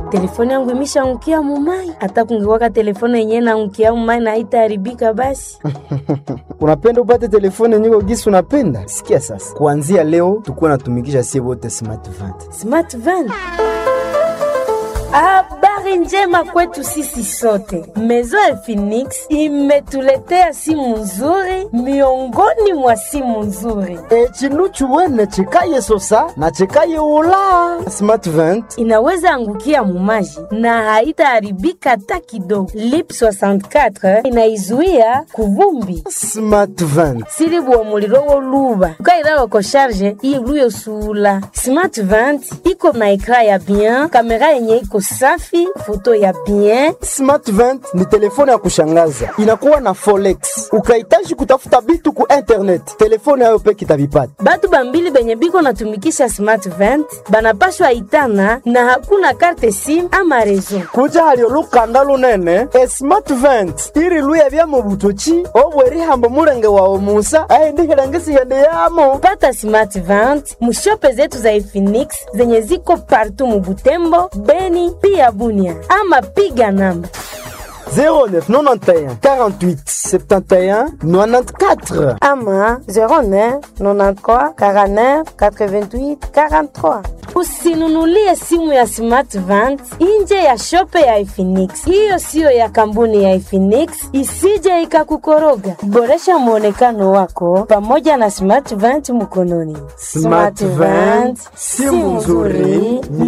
telefone yangu imeshaangukia mumai. Hata kungekuwaka telefone yenyewe naangukia mumai na haitaharibika basi. unapenda upate telefone nyiko gisi unapenda sikia sasa kuanzia leo tukuwa natumikisha sie wote smart vant Smart van. Habari njema kwetu sisi sote. Maison ya Phoenix imetuletea simu nzuri miongoni mwa simu nzuri. e chinu chuwene chikaye sosa na chikaye ula smart vant Inaweza angukia mumaji na haitaharibika hata kidogo. Lip 64 inaizuia kuvumbi smart vant sili bua muliro woluba ukairawa ko sharge iluye usula smart vant iko na ekra ya bien kamera yenye iko safi foto ya bien smart vant ni telefone ya kushangaza inakuwa na folex ukahitaji kutafuta bitu ku internet telefone yayo peke itavipata batu bambili benye biko natumikisha smart vant banapashwa itana na hakuna karte sim ama rezo kuja halio lukanda lunene e smart vent iri luya bya mu butoki obwerihambo mulenge wawe musa aindihilengisiende yamo pata smart vant mushope zetu za Efinix zenye ziko partu mubutembo beni pia bunia ama piga namba 0991 48 71 94 ama 09 93 49 88 43. Usinunulie simu ya Smart Vant nje ya shope ya Efinix. Hiyo siyo ya kampuni ya Efinix, isije ikakukoroga. Boresha mwonekano wako pamoja na Smart Vant mkononi. Smart Vant, simu nzuri